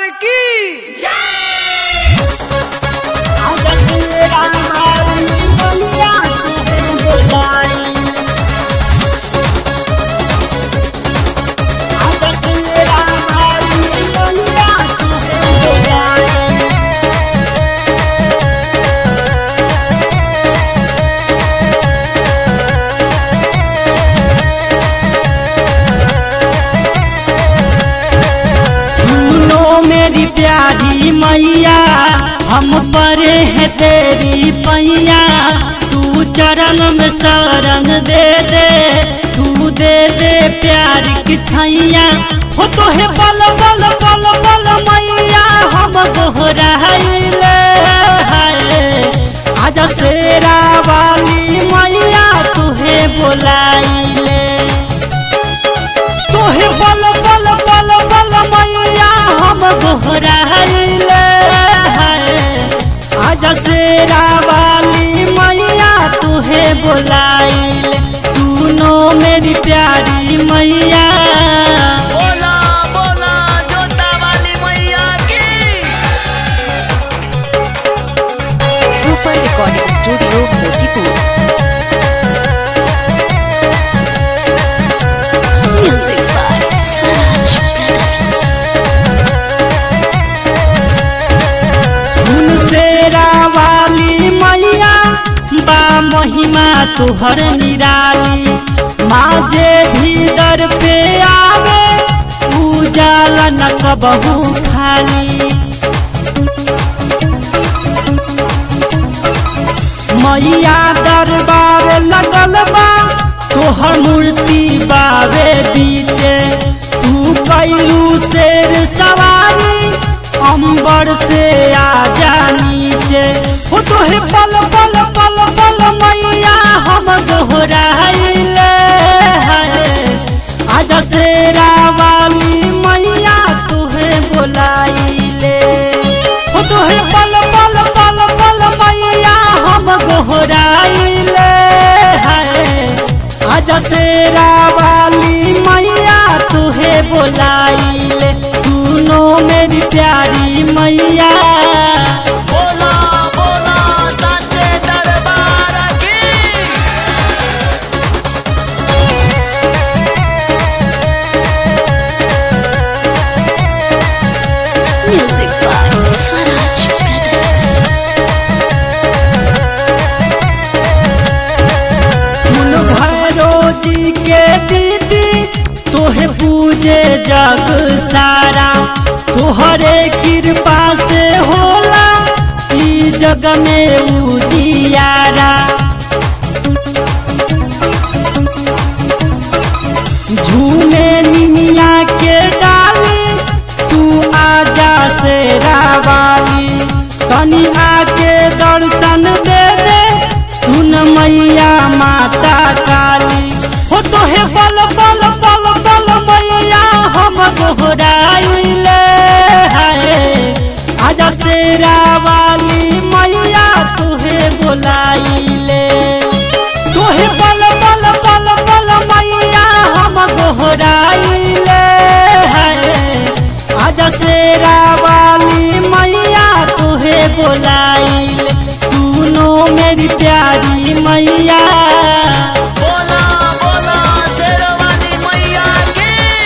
की सुनो मेरी प्यारी मैया हम परे हैं तेरी पैया तू चरण में शरण दे दे तू दे दे प्यार की छैया हो तो है बल बल बल बल मैया हम दोहराइले आज शेरा वाली मैया तुहे बोलाइले तोहे बल बल बल बल मैया हम गोहराइले आज शेरा वाली मैया तुहे बोलाइले सुनो मेरी प्यारी मैया बोला बोला जोता वाली मैया की super recording studio Motipur music by Swaraj brothers सुन शेरा वाली मैया बा महिमा तुहर निराली माँ जे भी दर पे आवे उजाला न कबहू खाली मैया दरबार लगल बा तोहर मूर्ति बावे बीचे तू कैलू शेर सवारी अंबर से आजा नीचे हो तोहे पल पल पल पल मैया हम दोहराइले आज शेरा वाली मैया तुहे बोलाइले हो तोहे पल पल पल पल मैया हम गोहराइले आज शेरा वाली मैया तुहे बोलाइले सुनो मेरी प्यारी मैया बोला बोला साचे दरबार की म्यूजिक बाय स्वराज ब्रदर्स सुन भैरो जी के दीदी तोहे पूजे जग सारा तोहरे कृपा से होला ई जग में उजियारा झूमे निमिया के डाली तू आजा से रावाली तनी आके दर्शन दे दे सुन मैया माता काली हो तो हे बल बल बल बल मैया हम दोहराइले आजा शेरा वाली मैया तुहे बोलाइले तोहे बल बल बल बल मैया हम गोहराइले आज शेरा वाली मैया तुहे बोलाइले सुनो मेरी प्यारी मैया बोला बोला शेर वाली मैया की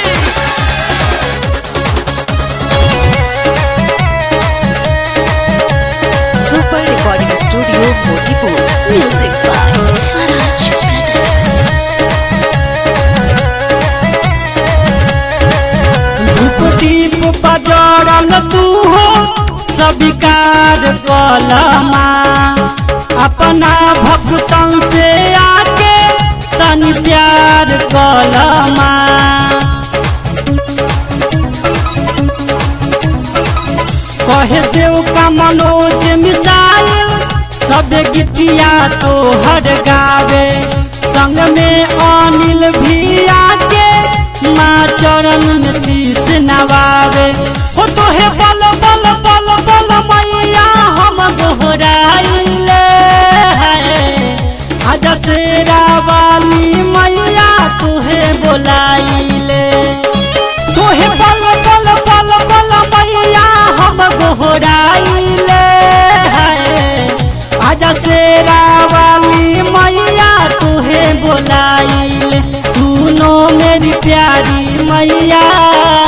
super recording studio Motipur music by Swaraj brothers धूप दीप बजरल तू हो सबिकार कलमा अपना भक्तन से आके तनी प्यार कलमा कहे देव का मनोज मिसाइल सब गीतिया तो हर गावे संग में अनिल भी आके माँ चरण में शीश नवावे हो तो हे बल बल बल बल मैया हम दोहराइले आज शेरा वाली मैया तुहे बोलाइले तोहे बल बल बल बल मैया आजा शेरा वाली मैया तुहे बोलाइल सुनो मेरी प्यारी मैया